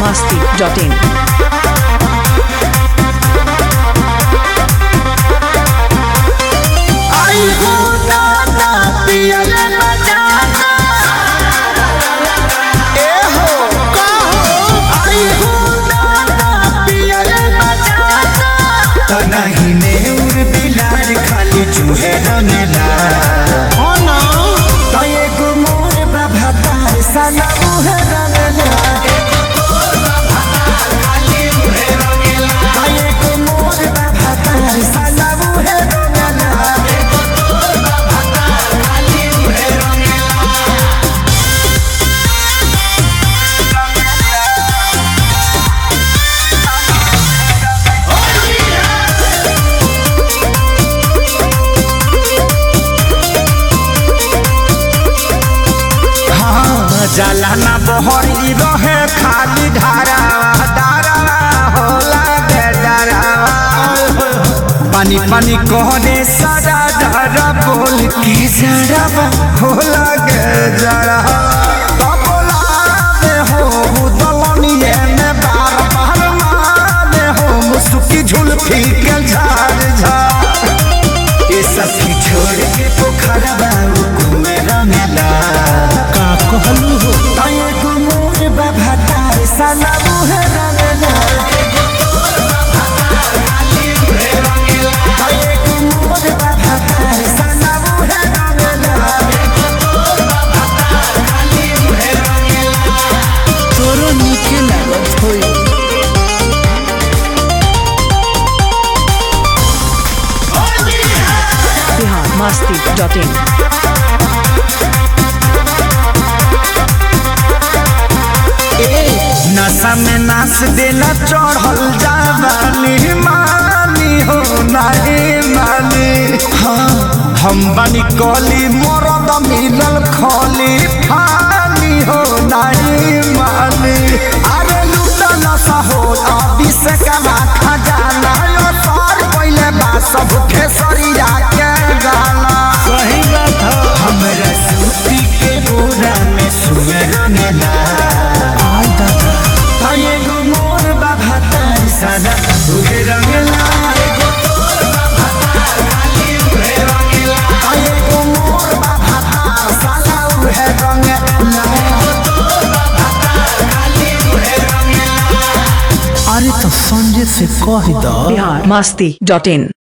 masti.in. आई हो दादा पियल बजाना ए हो कहो आई हो दादा पियल बजाना तो नहीं ने उर बिलार खाली चूहे रंगला हो ना तो एगो मोर बाबा तार सना उहे रंगला तो एगो मोर बाबा तार सना उहे रंगला हाँ, जाला ना बहरी रहे खाली धारा धारा होला गे धारा पानी पानी कहने सारा धारा बोल के जरा होला गे जरा हो दलनिए में बार बार मारे हो मुसुकी झुलफी के झाड़ झाड़ ये सब की छोड़ के पोखरा बाबू घूमे रंगला का कहलू हो तये को मोर बाबा तार साला मुहे रंगला तये को मोर बाबा तार साला मुहे रंगला तोरो नीके लागत होई बिहार masti.in. नशा में नाच देला चढ़ल जावानी मानी हो नहीं मानी हाँ हम बनी कली मरद मिलल खली फानी हो नहीं मानी अरे लूटा नशा हो अभी से कमा खजाना यो सर पहले बा सब खेसरिया के गाना सही बात हमरा सूती के बोरा में सुअर मेला आई दादा ताये गो मोर बाबा तार सादा उहे रंगला एगो तोर बाबा तार खाली उहे रंगला ताये गो मोर बाबा तार सादा उहे रंगला एगो तोर बाबा तार खाली उहे रंगला अरे तो संजय से कह दो बिहार masti.in.